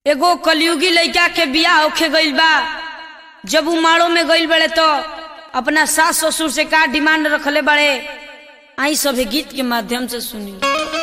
एगो कलयुगी लइका के बियाह होखे गइल बा जब उ माड़ो में गइल बड़े तो अपना सास ससुर से का डिमांड रखले बड़े आई सभे गीत के माध्यम से सुनी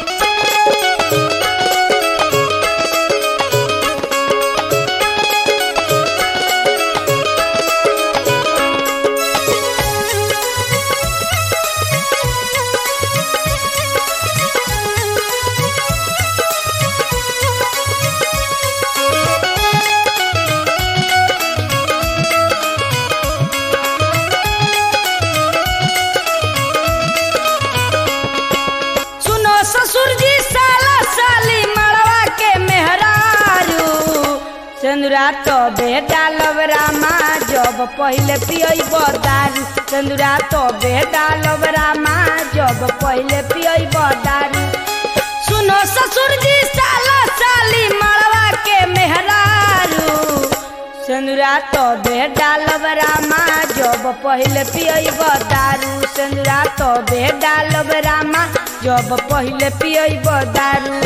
सुनो ससुर जी साला साली मड़वा के मेहरारू चंदुरा तो बेटा लवरामा जब पहले पियई दारू चंदुरा तो बेटा लवरामा जब पहले पियई दारू सुनो ससुर जी साला साली मड़वा के मेहरारू चंदुरा तो बेटा लवरामा जब पहले पियई दारू चंदुरा तो बेटा लवरामा जब पहले पियई दारू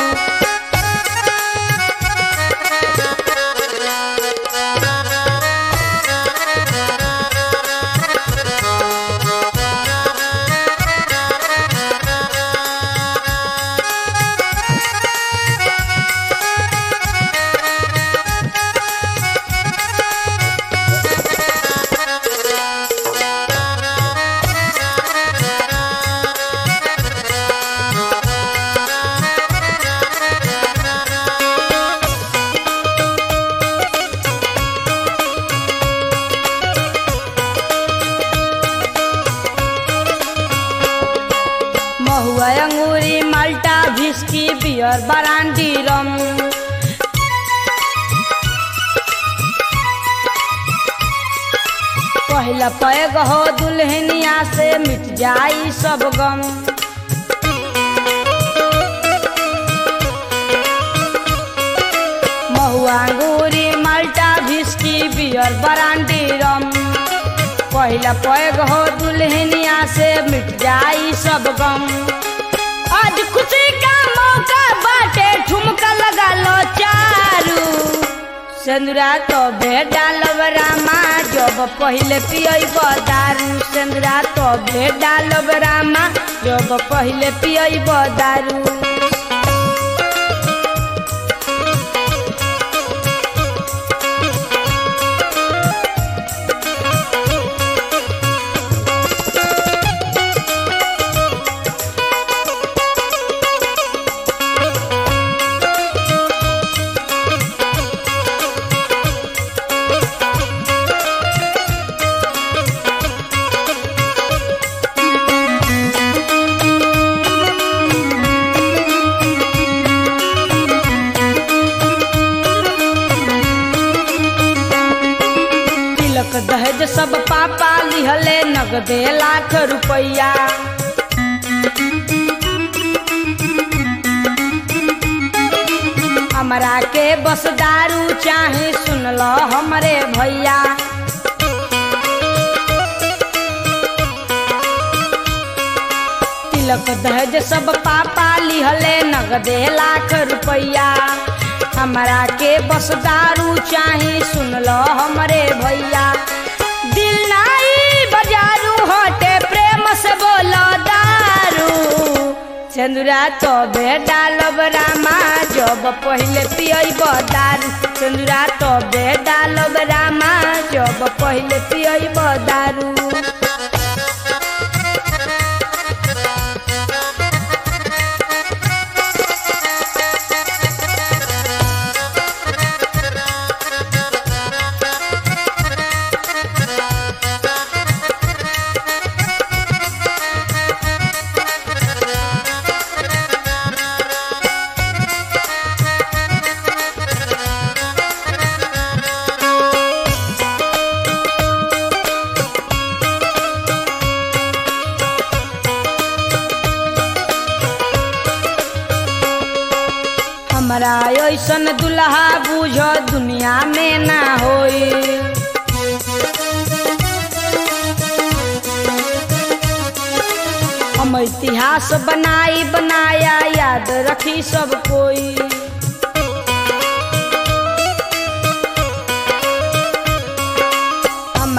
महुआ अंगूरी माल्टा भिस्की बियर बरांडी रम पहला पैग हो दुल्हनिया से मिट जाई सब गम महुआ अंगूरी माल्टा भिस्की बियर बरांडी रम पहला पैग हो दुल्हनिया से मिट जाई सब गम आज खुशी का मौका बाटे ठुमका लगा लो चारू सेंदुरा तो भेड़ा लवरामा जब पहले पियई दारू सेंदुरा तो भेड़ा लवरामा जब पहले पियई दारू तिलक दहेज सब पापा लिहले नगदे लाख रुपया हमरा के बस दारू चाहे सुन लो हमरे भैया तिलक दहेज सब पापा लिहले नगदे लाख रुपया हमरा के बस दारू चाही सुन लो हमरे भैया दिल नाई बजारू हटे प्रेम से बोलो दारू चंदुरा तो बेटा लबरामा जब पहले पियई दारू चंदुरा तो बेटा लबरामा जब पहले पियई दारू हमरा ऐसन दुल्हा बुझ दुनिया में ना होई हम इतिहास बनाई बनाया याद रखी सब कोई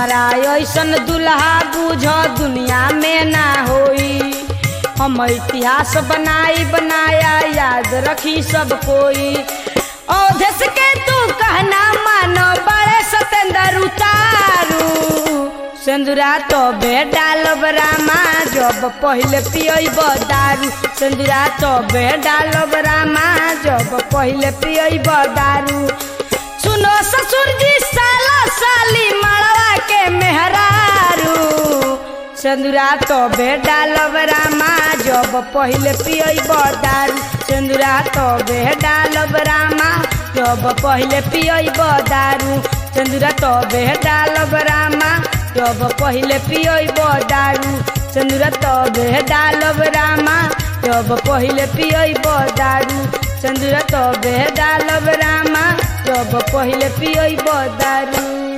हमरा ऐसन दुल्हा बुझ दुनिया में ना होई हम इतिहास बनाई बनाया याद रखी सब कोई औधस के तू कहना मानो बड़े सतेंद्र उतारू सिंदूरा तो बे डालब रामा जब पहले पियब दारू सिंदूरा तो बे डालब रामा जब पहले पियब दारू सुनो ससुर जी साला साली मड़वा के मेहरारू सिंदूरा तो बे डालब रामा जब पहले पियब दारू सिंदूरा तो बे डालब रामा जब पहले पियब दारू सिंदूरा तो बे डालब रामा जब पहले पियब दारू सिंदूरा तो बे डालब रामा जब पहले पियब दारू सिंदूरा तो बे डालब रामा जब पहले पियब दारू